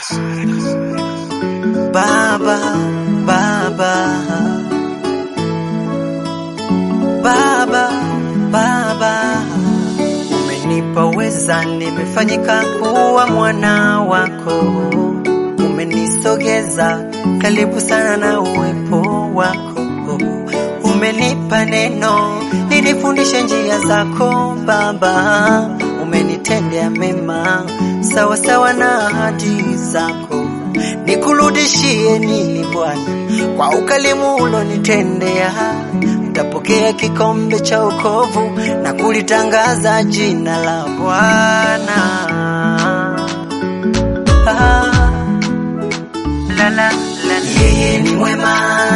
Baba, Baba, Baba, Baba, umenipa weza, nimefanyika kuwa mwana wako, umenisogeza karibu sana na uwepo wako, umenipa neno linifundishe njia zako Baba, umenitendea mema sawa sawa na ahadi zako nikurudishie nini Bwana kwa ukalimu ulonitendea? Nitapokea kikombe cha wokovu na kulitangaza jina la Bwana. Ah, la, la, la. Yeye ni mwema,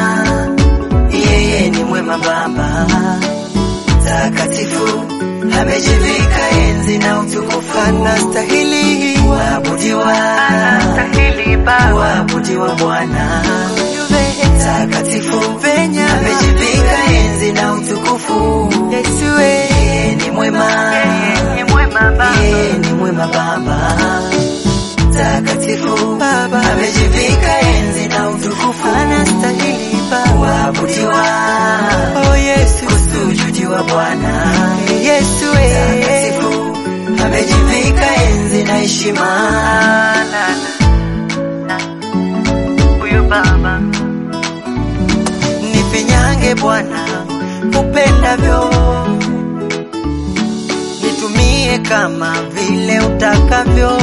yeye ni mwema Baba takatifu, amejivika enzi na utukufu, anastahili kuabudiwa, Anastahili Baba, kuabudiwa Bwana takatifu, venye amejivika enzi na utukufu. Yesu yeye ni mwema, yeye ni mwema Baba, yeye ni mwema Baba takatifu, Baba amejivika enzi na utukufu, anastahili Baba kuabudiwa, oh Yesu, kusujudiwa Bwana, Yesu takatifu, amejivika enzi na heshima. La, la, la. Huyu Baba nifinyange Bwana upendavyo, nitumie kama vile utakavyo,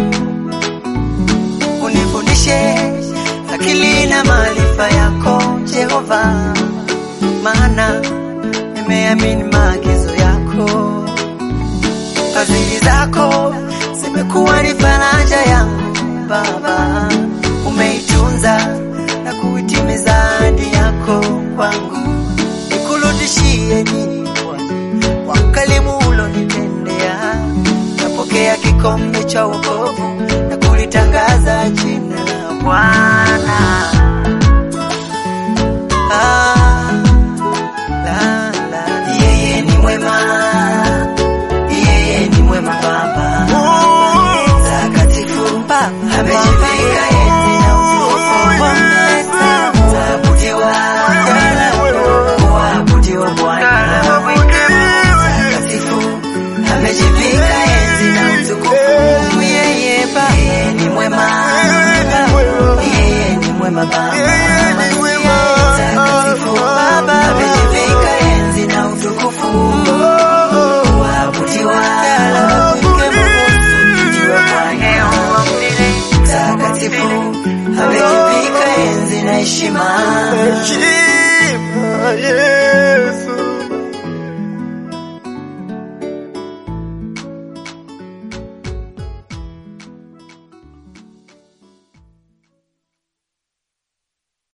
unifundishe akili na maarifa yako Jehova, maana nimeamini maagizo yako. Fadhili zako zimekuwa ni faraja yangu Baba, umeitunza na kuitimiza ahadi yako kwangu. Nikurudishie nini Bwana kwa ukalimu ulonitendea? Napokea kikombe cha wokovu na kulitangaza jina la Bwana. Ah, la, la. Yeye ni mwema, yeye ni mwema Baba takatifu, amejivika enzi na utukufu, kuabudiwa, kuabudiwa Bwana takatifu, amejivika enzi na utukufu. Yeye Baba, yeye ni mwema, yeye ni mwema Baba takatifu, Baba amejivika enzi na utukufu, kuabudiwa, kusujudiwa Bwana takatifu amejivika enzi na heshima. Heshima, yeah.